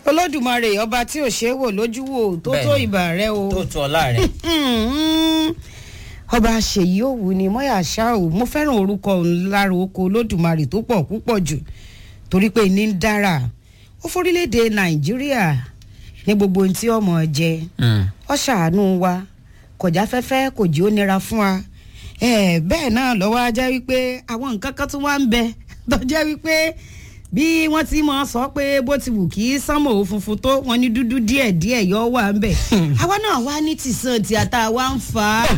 olódùmarè ọba tí ò ṣe é wò lójú wò tó tó Bẹ́ẹ̀ni. ìbà rẹ o tó tu ọlá rẹ. ọba ṣèyí òwú ni mọ́yà ṣá o mo fẹ́ràn orúkọ òun lára oko olódùmarè tó pọ̀ púpọ̀ jù torí pé ní ń dára ó forílẹ̀-èdè nàìjíríà ní gbogbo ohun tí ọmọ jẹ ọ ṣàánú wa kọjá fẹ́fẹ́ kò jí ó nira fún wa Eh, bẹ́ẹ̀ náà lọ́wọ́ á jẹ́ wípé àwọn nǹkan kan tún wá ń bẹ tó jẹ́ wípé bí wọ́n ti mọ̀ sọ pé bó ti wù kí sánmọ̀ ò funfun tó wọn ní dúdú díẹ̀ díẹ̀ yọ wà ń bẹ̀ àwa náà wá ní tìsán tí ata wa ń fà á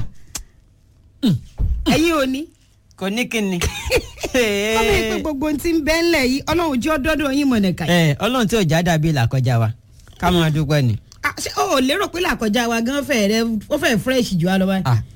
ẹ̀yin ò ní kò ní kíni. ọmọ ìpè gbogbo ohun tí ń bẹ́ ńlẹ̀ yìí ọlọ́run jẹ́ ọdọ́dọ̀ yín mọ̀nẹ̀ka ẹ ọlọ́run tí ò já dàbí làkọjá wa ká máa dúpẹ́ ni. Ah, ṣé o ò lérò pé làkọjá wa gan fẹ́ rẹ ó fẹ́ fresh jù á lọ báyìí. Ah.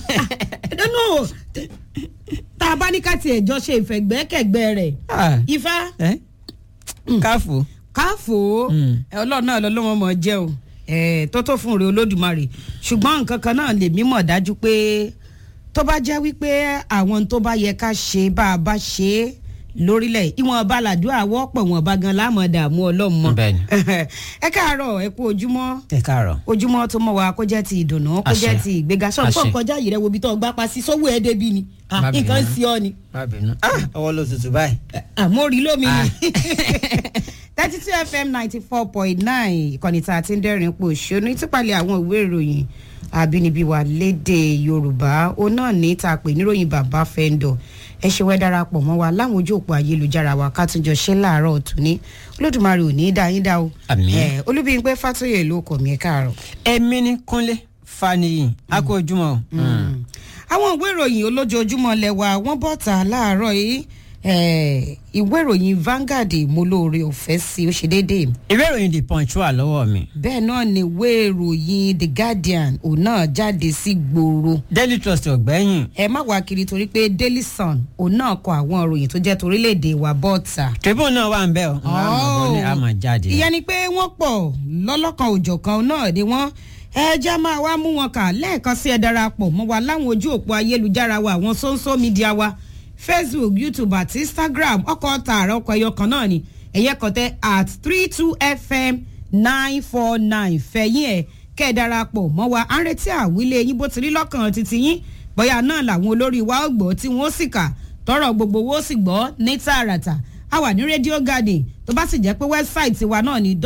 dánú tá a bá ní ká tiẹ̀ jọ ṣe ìfẹ̀gbẹ́kẹ̀gbẹ́ rẹ̀ Ah. ifá ẹ káfù. káfò Mm. ẹ ọlọ́run náà lọ́lọ́wọ́ mọ̀ jẹ́ o ẹ tó tó fún rẹ olódùmarè ṣùgbọ́n nǹkan kan náà lèmi mọ̀ dájú pé tó bá jẹ́ wípé àwọn tó bá yẹ ká ṣe bá a bá ṣe é lórílẹ̀ ìwọ̀n balàdúrà wọ́pọ̀ wọn bá gan lámọ̀ dààmú ọlọ́mọ Bẹ́ẹ̀ni. ẹ káàárọ̀ ẹ kú ojúmọ́ ẹ káàárọ̀. ojúmọ́ tó mọ́ wa kó jẹ́ ti ìdùnnú kó Àṣẹ. jẹ́ ti ìgbéga sọ Àṣẹ. nǹkan kọjá yìí rẹ wo ibi tó gbá pa sí sówó ẹ débi ni Ah, Má bínú. nǹkan ń sí ọ ni má bínú. ọwọ́ ló tutù báyìí. àmórí lómi Ah. ni thirty two fm ninety four point nine ìkànnì tá a ti ń dẹ́rìn pò ṣónú ìtúpalẹ̀ àwọn ìwé ìròyìn àbínibí wa lédè yorùbá ó náà ní tá a pè níròyìn bàbá fẹ́ńdọ̀ ẹ ṣe wẹ́ darapọ̀ mọ́ wa láwọn ojú òpó ayélujára wa ká tún jọ ṣe láàárọ̀ ọ̀tún ní olódùmarè ò ní í dá yín dá o Àmín. Eh, olúbíyìn fàtóyè ló kọ̀ mí ẹ káàárọ̀. ẹ̀mí ní kúnlé faniyin a kú ojúmọ́ o. àwọn ìwé ìròyìn olójoojúmọ́ lẹ́wà wọ́n bọ́ta láàárọ̀ yìí eh, ìwé ìròyìn Vanguard mo lóore ọ̀fẹ́ sí ó ṣe déédéé ìwé ìròyìn the punch wà lọ́wọ́ mi. bẹ́ẹ̀ náà ni ìwé ìròyìn The Guardian òun náà jáde sí gbòòrò daily trust ọ̀gbẹ́yìn. ẹ má wá kiri torí pé Daily Sun òun náà kọ àwọn ìròyìn tó jẹ́ torílẹ̀-èdè wa bọ́ọ̀tà. tribune náà wà ń bẹ̀ ọ́. Oh. ní a máa jáde. ìyẹn ni pé wọ́n pọ̀ lọ́lọ́kan òjọ̀kan náà ni wọ́n ẹja máa wá mú wọn kà lẹ́ẹ̀kan sí ẹ darapọ̀ mọ́ wa láwọn ojú òpó ayélujára wa àwọn social media wa Facebook YouTube àti Instagram ọkọ̀ tààrà ọkọ̀ ẹyọ kan náà ni ẹ̀yẹ kan tẹ at three two fm nine four nine fẹ̀yìn ẹ̀ kẹ́ ẹ darapọ̀ mọ́ wa à ń retí àwílé yín bó ti rí lọ́kàn títí yín bóyá náà làwọn olórí wa ó gbọ́ tí wọ́n sì kà tọrọ gbogbo wo sì gbọ́ ní tààràtà a wà ní radio garden tó bá sì jẹ́ pé wẹ́bsáìtì wa náà ní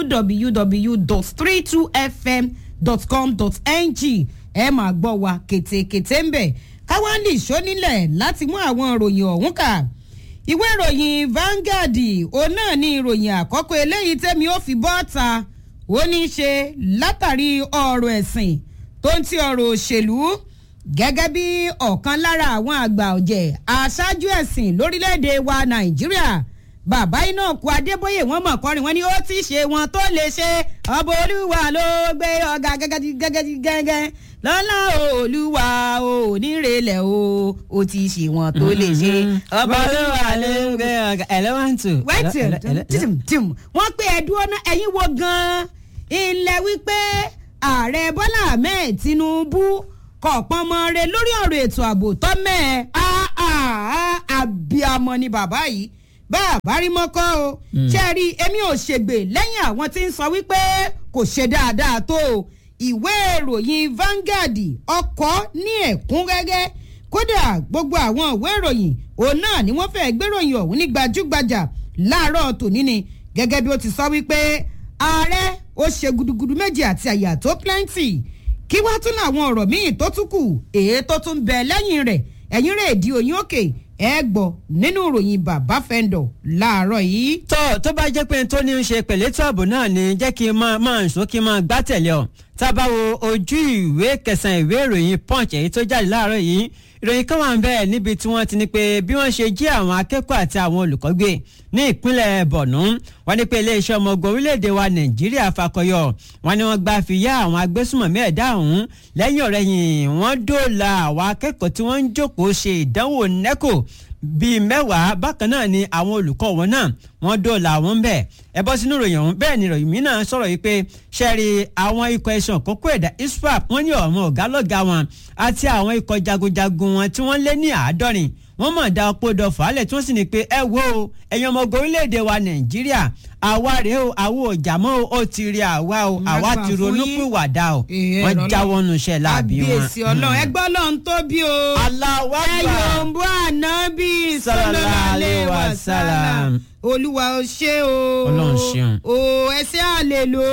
www.32fm.com.ng ẹ máa gbọ́ wa kètèkètè ń bẹ̀ káwáńdì ìṣónílẹ̀ láti mú àwọn ìròyìn ọ̀hún kà ìwé ìròyìn Vanguard òun náà ní ìròyìn àkọ́kọ́ eléyìí tẹ́mi ó fi bọ́ ta ó ní í ṣe látàrí ọ̀rọ̀ ẹ̀sìn tó ń ti ọ̀rọ̀ òṣèlú gẹ́gẹ́ bí ọ̀kan lára àwọn àgbà ọ̀jẹ̀ aṣáájú ẹ̀sìn lórílẹ̀‐èdè wa Nàìjíríà bàbá iná kú Adébóyè wọn mọ̀ kọrin wọn ni ó ti ṣe wọn tó lè ṣe ọba olúwa ló gbé ọ̀gá gẹ́gẹ́ gẹ́gẹ́ lọ́lá olúwa ò nírèlẹ̀ o ó ti ṣe wọn tó lè ṣe ọba olúwa ló gbé ọ̀gá ẹlẹ́wọ̀ntì. wẹ́ẹ̀tì tìmù wọ́n pé ẹ̀dúró náà ẹ̀yin wo gan-an ilẹ̀ wípé ààrẹ bọ́lá ahmed tinubu kọ̀ọ̀pọ̀ ọmọ rẹ lórí ọ̀rọ̀ ètò ààbò tọ́mẹ̀ àbíamọ ni bàbá yìí bá a bá rí mọ́kọ́ o ṣe rí èmi ò ṣègbè lẹ́yìn àwọn tí ń sọ wípé kò ṣe dáadáa tó o ìwé ìròyìn Vanguard ọkọ̀ ní ẹ̀kúnrẹ́rẹ́ kódà gbogbo àwọn ìwé ìròyìn òun náà ni wọ́n fẹ́ẹ́ gbéròyìn ọ̀hún ní gbajúgbajà láàárọ̀ tòní ni gẹ́gẹ́ bí ó ti sọ wípé ààrẹ ó ṣe gudugudu méjì àti àyà tó plenty kí wá tún làwọn ọ̀rọ̀ míì tó tún kù èyí tó tún bẹ lẹ́yìn rẹ̀ ẹ̀yìn rẹ̀ di òyìn òkè ẹ gbọ́ nínú ìròyìn bàbá fẹ́ńdọ̀ láàárọ̀ yìí. tó tó bá jẹ́ pé tó ní í ṣe pẹ̀lú ètò ààbò náà ni jẹ́ kí n máa máa sọ kí n máa gbá tẹ̀lé ọ tá a bá wo ojú ìwé kẹsàn-án ìwé ìròyìn punch èyí tó jáde láàárọ̀ yìí ìròyìn kan wà ń bẹ́ẹ̀ níbi tí wọ́n ti ní pé bí wọ́n ṣe jí àwọn akẹ́kọ̀ọ́ àti àwọn olùkọ́ gbé ní ìpínlẹ̀ Borno wọ́n ní pé iléeṣẹ́ ọmọ ogun orílẹ̀-èdè wa Nàìjíríà fakọyọ wọ́n ní wọ́n gba fìyà àwọn agbésùmọ̀mí ẹ̀dá ọ̀hún lẹ́yìn ọ̀rẹ́yìn wọ́n dóòlà àwọn akẹ́kọ̀ọ́ tí wọ́n ń jókòó ṣe ìdánwò NECO bíi mẹ́wàá bákan náà ni àwọn olùkọ́ wọn náà wọ́n dóòlà wọn ń bẹ̀ ẹ bọ́ sínú ìròyìn ọ̀hún bẹ́ẹ̀ ni ìròyìn mi náà sọ̀rọ̀ yìí pé ṣẹ́ẹ̀rì àwọn ikọ̀ ẹ̀sùn kókó ẹ̀dá iswap wọ́n ní ọ̀mọ ọ̀gá lọ́gá wọn àti àwọn ikọ̀ jagunjagun wọn tí wọ́n lé ní àádọ́rin wọ́n mọ̀ dá ọpọ́ dọ̀fà lẹ̀ tí wọ́n sì ní pé ẹ wo ẹ̀yin ọmọ ogun orílẹ̀-èdè wa nàìjíríà àwa rèé o àwa ò jà mọ́ o ó ti rí àwa o àwa ti ronúpìwàdà o wọ́n jáwọ́ nu iṣẹ́ láàbí wọn. àbíyèsí ọlọ́run ẹgbẹ́ ọlọ́run tó bí o. aláwa ẹ yòǹbó ànábì sallallahu alaihi wasallam olúwa ó ṣe o. Ọlọ́run ṣeun. o ẹsẹ̀ àlèlò.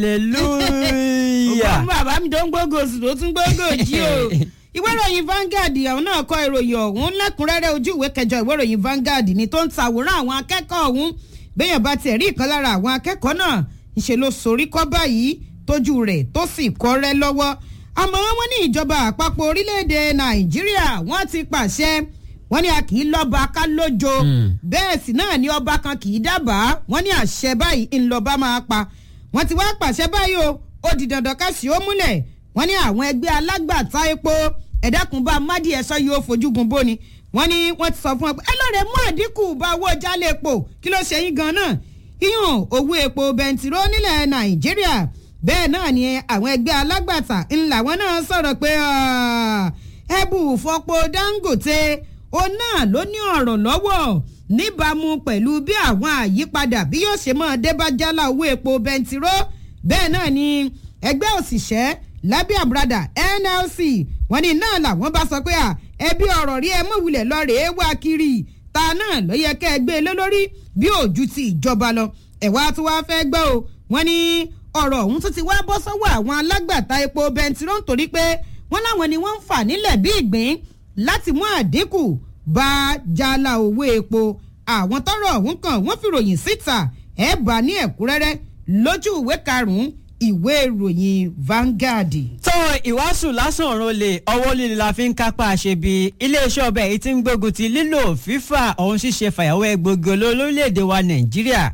hallelujah. òkú bàbá mi tó ń gbógo sí tó tún gbógo jí o. ìwé ìròyìn Vanguard àwọn náà kọ ìròyìn ọ̀hún lẹ́kùnrẹ́rẹ́ ojú ìwé kẹjọ ìwé ìròyìn Vanguard ni tó ń tàwòrán àwọn akẹ́kọ̀ọ́ ọ̀hún béèyàn bá tiẹ̀ rí ìkan lára àwọn akẹ́kọ̀ọ́ náà ńṣe ló sorí kọ́ báyìí tójú rẹ̀ tó sì kọ́rẹ́ lọ́wọ́ àmọ́ wọ́n ní ìjọba àpapọ̀ orílẹ̀-èdè Nàìjíríà wọ́n ti pàṣẹ wọ́n ní a kì í lọ́ba ká lójo bẹ́ẹ̀ sì náà ni ọba kan kì í dábàá wọ́n ní àṣẹ báyìí ńlọba máa pa wọ́n ti wá pàṣẹ báyìí o ó di dandan ká sí ó múlẹ̀ wọ́n ní àwọn ẹgbẹ́ alágbàtà epo ẹ̀dákun bá mádì ẹ̀sọ́ yóò fojúgun bóni wọ́n ní wọ́n ti sọ fún ẹ pé ẹ lọ́ọ̀rẹ́ mú àdínkù bá owó jálẹ̀ epo kí ló ṣe yín gan-an iyùn owó epo bẹntiró nílẹ̀ Nàìjíríà bẹ́ẹ̀ náà ni àwọn ẹgbẹ́ alágbàtà ńlá wọn náà sọ̀rọ̀ pé ẹbù fọpo Dangote òun náà ló ní ọ̀rọ̀ lọ́wọ́ níbàámu pẹ̀lú bí àwọn àyípadà bí yóò ṣe máa dé bá jálá owó epo bẹntiró bẹ́ẹ̀ náà ni ẹgbẹ́ òṣìṣẹ́ lábẹ́ àbúradà NLC wọ́n ní náà làwọn bá sọ pé ẹbí ọ̀rọ̀ rí ẹ mọ̀ wulẹ̀ lọ rèé wá kiri ta náà ló yẹ kẹ́ ẹ gbé e lé lórí bí òjú ti ìjọba lọ ẹ̀wá tó wá fẹ́ gbọ́ o wọ́n ní ọ̀rọ̀ ọ̀hún tó ti wá bọ́ sọ́wọ́ àwọn alágbàtà epo bẹntiró nítorí pé wọ́n láwọn ni wọ́n ń fà nílẹ̀ bí ìgbín láti mú àdínkù bá jálá owó epo àwọn tọ́rọ̀ ọ̀hún kan wọ́n fi ròyìn síta ẹ̀ bá ní ẹ̀kúnrẹ́rẹ́ lójú ìwé karùn-ún ìwé ìròyìn Vanguard. tó ìwàásù lásán ọ̀run olè ọwọ́ líle la fi ń kápá àṣebi iléeṣẹ́ ọbẹ̀ yìí ti ń gbógun ti lílò fífà ohun ṣíṣe fàyàwọ́ egbògi olórílẹ̀‐èdè wa Nàìjíríà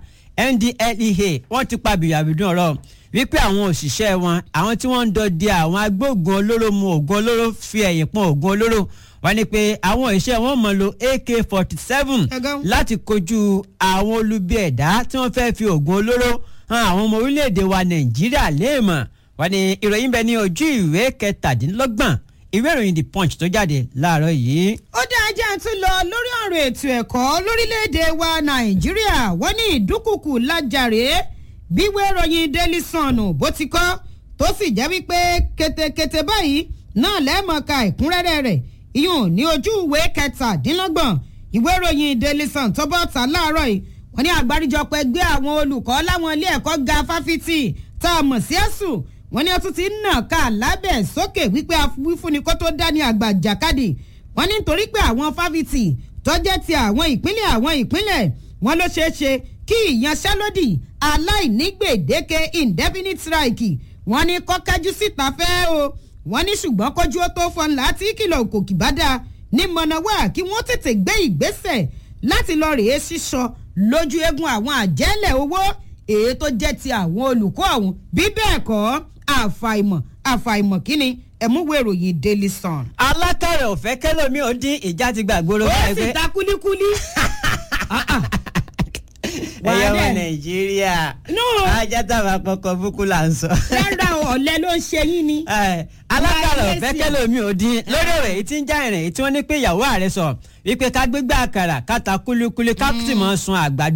NDLEA wọ́n ti pa bìyàbìdún ọ̀rọ̀ wípé àwọn òṣìṣẹ́ wọn àwọn tí wọ́n ń dọdẹ àwọn agbóògùn olóró mu ògùn olóró fi ẹ̀yìn pọn ògùn olóró wọ́n ní pé àwọn òṣìṣẹ́ wọn mọ̀ lo AK forty seven láti kojú àwọn olubi ẹ̀dá tí wọ́n fẹ́ fi ògùn olóró hàn àwọn ọmọ orílẹ̀-èdè wa Nàìjíríà léèmọ̀ wọ́n ní ìròyìn bẹ ní ojú ìwé kẹtàdínlọ́gbọ̀n ìwé ìròyìn The Punch tó jáde láàárọ̀ yìí. ó dá ajá tún lọ lórí ọ̀rọ̀ ètò ẹ̀kọ́ lórílẹ̀‐èdè wa nàìjíríà wọ́n ní ìdúkùkù lájàre bíwé ìròyìn Daily Sun bó ti kọ́ tó sì jẹ́ wípé ketekete báyìí náà lẹ́ẹ̀mọ̀ọ́ka ìkúnrẹ́rẹ́ rẹ̀ ìyún ní ojú ìwé kẹtàdínlọ́gbọ̀n ìwé ìròyìn Daily Sun tó bọ́ ta láàárọ̀ yìí wọ́n ní àgbáríjọpọ̀ ẹgbẹ́ àwọn olùkọ́ láwọn ilé ẹ̀kọ́ ga fáfitì tá a mọ̀ sí ẹ̀sùn wọ́n ní ọtún ti ń nà ká lábẹ́ sókè wípé afúnifúnni kó tó dání àgbà jàkadì wọ́n ní nítorí pé àwọn fáfitì tó jẹ́ ti àwọn ìpínlẹ̀ àwọn ìpínlẹ̀ wọ́n ló ṣeé ṣe kí ìyanṣẹ́lódì aláìnígbèdéke indefinite strike wọ́n ní kọ́kájú síta fẹ́ o wọ́n ní ṣùgbọ́n kójú ó tó fọ́n láti kìlọ̀ òkòkì bá dáa ní mọ̀nàwá kí wọ́n tètè gbé ìgbésẹ̀ láti lọ rèé sísọ lójú eegun àwọn àjẹ́lẹ̀ owó èyí tó jẹ́ ti àwọn olùkọ́ ọ̀hún bí bẹ́ẹ̀ kọ́ àfàìmọ̀ àfàìmọ̀ kínni ẹ̀múwé ìròyìn Daily Sun. alákàrẹ̀ òfẹ́ kẹlòmí ò dín ìjà ti gbàgbóró ó sì ta kúlíkúlí. ẹyẹ ọmọ nàìjíríà ajá tàbá kọkọ búkú là ń sọ. rárá ọ̀lẹ ló ń ṣe yín ni. alákàrẹ̀ òfẹ́ kẹlòmí ò dín lórí ọ̀rọ̀ èyí tí ń já ìrìn èyí tí wọ́n ní pé ìyàwó ààrẹ sọ wípé ká gbégbá àkàrà ká ta kúlíkúlí ká sì mọ̀ sun àgbàdo.